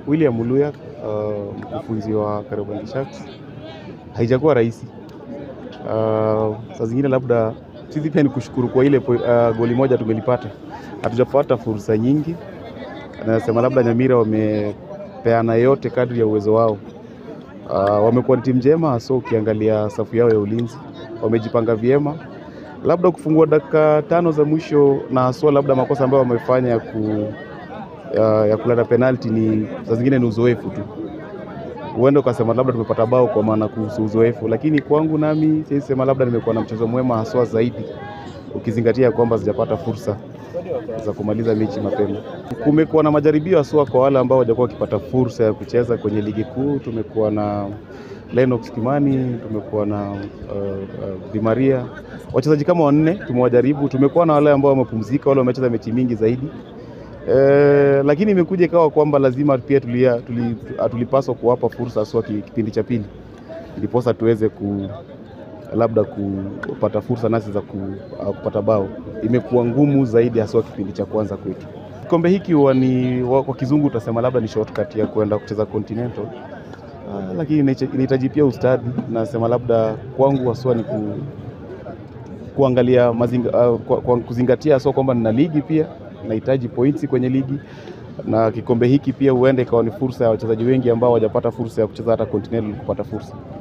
William Muluya uh, mkufunzi wa Kariobangi Sharks. Haijakuwa rahisi uh, saa zingine labda sisi pia ni kushukuru kwa ile uh, goli moja tumelipata. Hatujapata fursa nyingi, nasema labda Nyamira wamepeana yote kadri ya uwezo wao. Uh, wamekuwa ni timu njema hasa ukiangalia safu yao ya ulinzi, wamejipanga vyema, labda kufungua dakika tano za mwisho na haswa labda makosa ambayo wamefanya ya, ku, ya, ya kuleta penalti ni saa zingine ni uzoefu tu. Huenda ukasema labda tumepata bao kwa maana kuhusu uzoefu, lakini kwangu nami siwezi sema labda nimekuwa na mchezo mwema haswa zaidi, ukizingatia kwamba sijapata fursa za kumaliza mechi mapema. Kumekuwa na majaribio haswa kwa wale ambao hawajakuwa wakipata fursa ya kucheza kwenye ligi kuu. Tumekuwa na Lennox Kimani, tumekuwa na uh, uh, Di Maria, wachezaji kama wanne tumewajaribu. Tumekuwa na wale ambao wamepumzika, wale wamecheza mechi mingi zaidi e, lakini imekuja ikawa kwamba lazima pia tulia, tuli, tulipaswa kuwapa fursa haswa kipindi cha pili, ndiposa tuweze ku labda kupata fursa nasi za ku, uh, kupata bao. Imekuwa ngumu zaidi haswa kipindi cha kwanza kwetu. Kikombe hiki huwa ni kwa kizungu utasema labda ni shortcut ya kwenda kucheza Continental. Uh, lakini inahitaji pia ustadi. Nasema labda kwangu haswa ni ku, kuangalia mazinga, uh, kwa, kwa kuzingatia haswa kwamba nina ligi pia nahitaji points kwenye ligi na kikombe hiki pia huenda ikawa ni fursa ya wachezaji wengi ambao hawajapata fursa ya kucheza hata Continental kupata fursa.